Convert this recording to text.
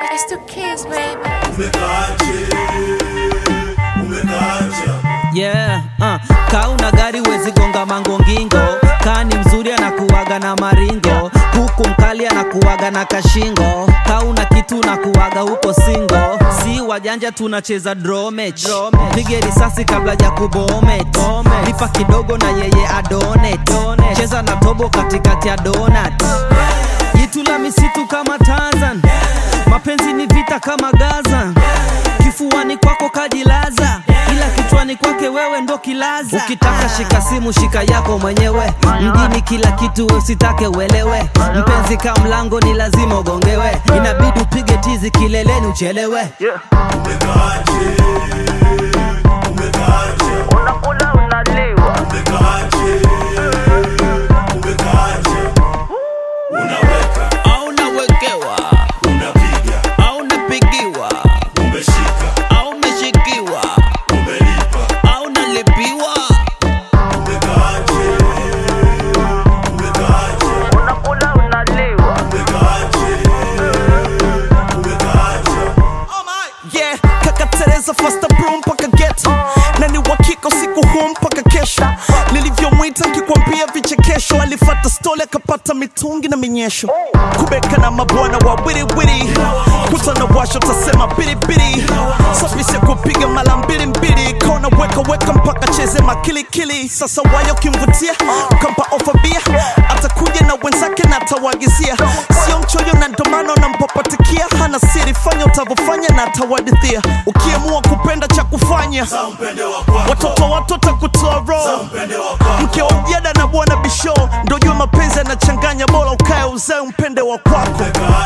It's the kids, baby. umekaaje umekaaja yeah, uh. Kaa una gari wezi gonga mangongingo kaa ni mzuri anakuwaga na maringo huku mkali anakuwaga na kashingo kaa una kitu unakuwaga huko singo si wajanja tunacheza dromech pige risasi kabla ya kubomet lipa kidogo na yeye adonet cheza na tobo katikati ya donat jitu la misitu kama Tarzan mapenzi ni vita kama Gaza kifuani kwako kajilaza ila kichwani kwake wewe ndo kilaza ukitaka shika simu shika yako mwenyewe mjini kila kitu usitake uelewe mpenzi ka mlango ni lazima ugongewe inabidi upige tizi kileleni uchelewe umekaaje umekaaje unakula unaliwa umekaaje umekaaje unaweka au unawekewa unapiga au unapigiwa umeshika au umeshikiwa umelipa au unalipiwa umekaaje umekaaje unakula unaliwa umekaaje umekaaje yeah kaka tereza fasta bro mpaka geto na ni wakika usiku huu mpaka kesho nilivyomwita nkikwambia vichekesho alifata stole akapata mitungi na minyesho kubeka na mabwana wa wiriwiri kutana washo tasema biribiri safisi ya kupiga mala mbili mbili kona weka weka mpaka cheze makilikili sasa wayo kimvutia ukampa ofa bia atakuja na wenzake na atawagizia sio mchoyo na ndomano nampapatikia hana siri fanya utavyofanya na atawadithia ukiamua kupenda cha kufanya za mpende wa kwako watoto watoto kutoa roho mpende wa kwako mke wa mjada na bwana bisho ndo jua mapenzi yanachanganya bora ukae uzae mpende wa kwako umekaaje